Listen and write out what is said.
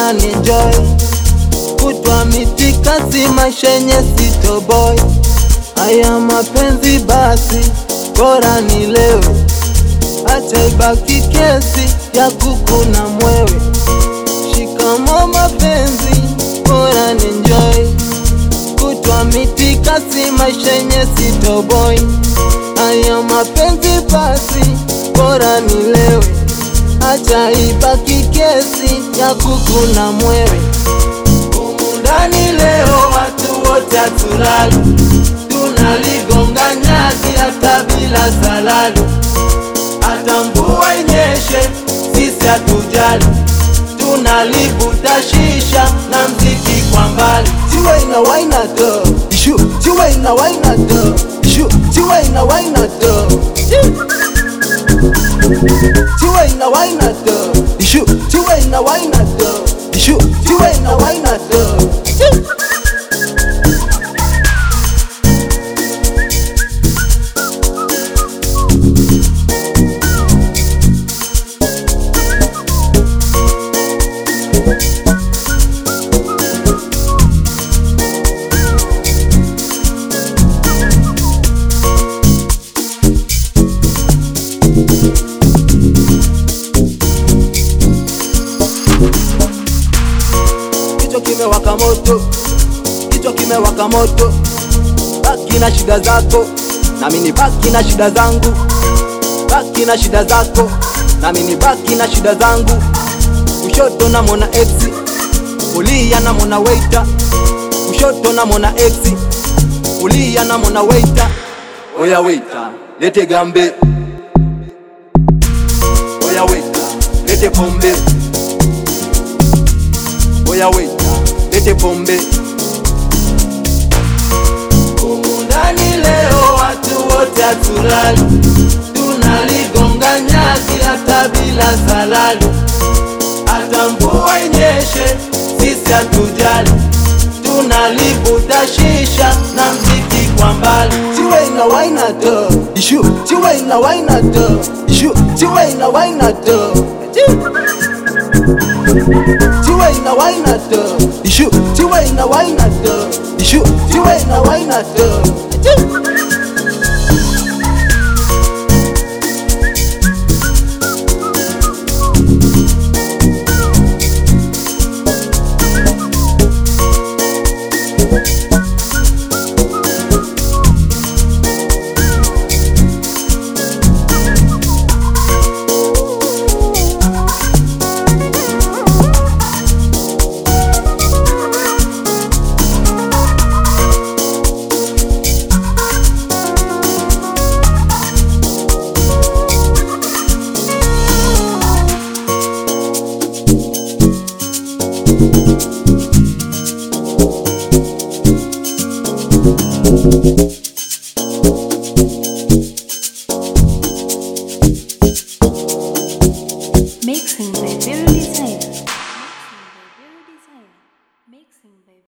bora ni enjoy kutwa mitikasi maisha yenye sitoboy haya mapenzi basi bora nilewe acha ibaki kesi ya kuku na mwewe shikamo mapenzi bora ni enjoy kutwa mitikasi maisha yenye sitoboy haya mapenzi basi bora nilewe acha ibaki kesi ya kuku na mwewe humu ndani leo watu wote hatulali tunaligonga nyasi hata bila salali hata mvua inyeshe sisi hatujali tunalivuta shisha na mziki kwa mbali Tiwa ina waina to Ishu Tiwa ina waina to Ishu Tiwa ina waina to Tiwa ina waina to Ishu Tiwa ina waina to Ishu Tiwa ina waina to kichwa kimewaka moto kichwa kimewaka moto baki na shida zako nami ni baki na shida zangu baki na shida zako nami ni baki na shida zangu kushoto namwona ex kulia namwona waiter kushoto namwona ex kulia namwona waiter oya waiter lete gambe oya waiter lete pombe oya waiter lete pombe humu ndani leo watu wote hatulali tunaligonga nyasi hata bila salali hata mvua inyeshe sisi hatujali tunalivuta shisha na mziki kwa mbali Tiwa ina waina to Ishu Tiwa ina waina to Ishu Tiwa ina waina to Tiwa ina waina to Ishu Tiwa ina waina to Ishu Tiwa ina waina to Thank you.